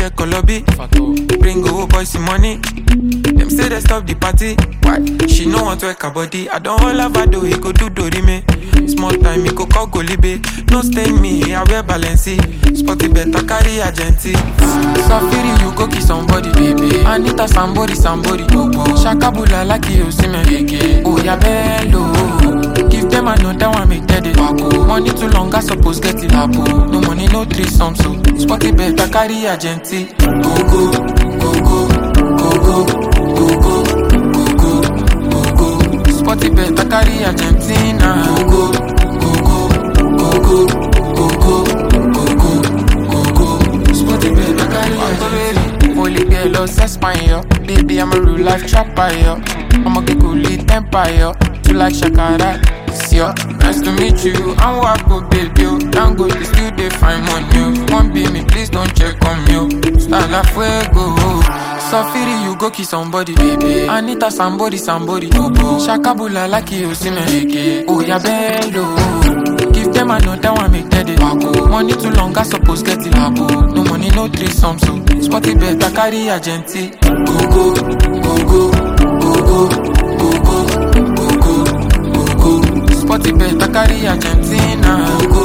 get colobi. Bring old boys some money. Them say they stop the party. Why? She no want to work her body. I don't hold her do he go do dori me. Small time he go call golibe. No stain me, I wear balenci. Spotty better carry agenti. Safiri you go kiss somebody, baby. Anita somebody, somebody. Shakabula like you see me. Oh yeah, bello. Give them another one, make that it wacko. Money too long, I suppose get it lapo. No money, no threesome, so spotty better carry agenti. Go go, go go, go go, go go, go go, go go. Spotty better carry Argentina. Go go, go go, go go, go go, go go, go go. Spotty better carry Argentina. Holy girl, los Español. Baby, I'm a real life trapper, yo. I'm a get cool empire. You like Shakara, it's yo. Nice to meet you. I'm Wako, baby, yo. Don't go, you still they find money, yo. One be me, please don't check on me, yo. Style la fuego. Safiri, you go kiss somebody, baby. Anita, somebody, somebody. Shakabula, like you see me. Oh, yeah, bello. Give them another one, make that it wacko. Money too long, I suppose get it labo. No money, no threesome, so spotty better carry agenti. Go go, go go, go go, go go, go go, go go. Spotty better carry Argentina. Go go,